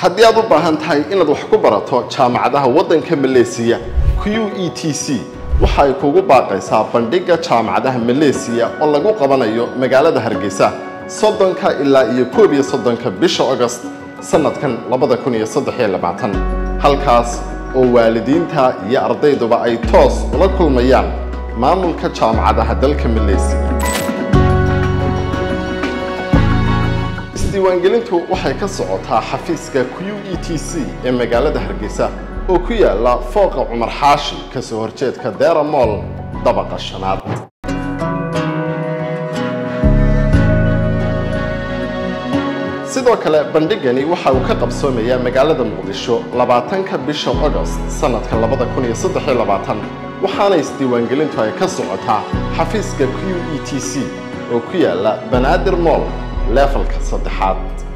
haddii aad u baahan tahay inaad wax ku barato jaamacadaha waddanka maleesiya q e t c waxa ay kugu baaqaysaa bandhigga jaamacadaha maleesiya oo lagu qabanayo magaalada hargeysa soddonka ilaa iyo koob iyo soddonka bisha agost sanadkan labada kun iyo saddex iyo labaatan halkaas oo waalidiinta iyo ardayduba ay toos ula kulmayaan maamulka jaamacadaha dalka maleesiya isdiiwaangelintu waxay ka socotaa xafiiska q e t c ee magaalada hargeysa oo ku yaala fooqa cumar xaashi kasoo horjeedka dera moll dabaqa shanaad sidoo kale bandhigani waxa uu ka qabsoomayaa magaalada muqdisho labaatanka bisha agost sanadka labada kun iyo saddex iyo labaatan waxaana isdiiwaangelintu ay ka socotaa xafiiska q e t c oo ku yaala banaadir moll leefalka saddexaad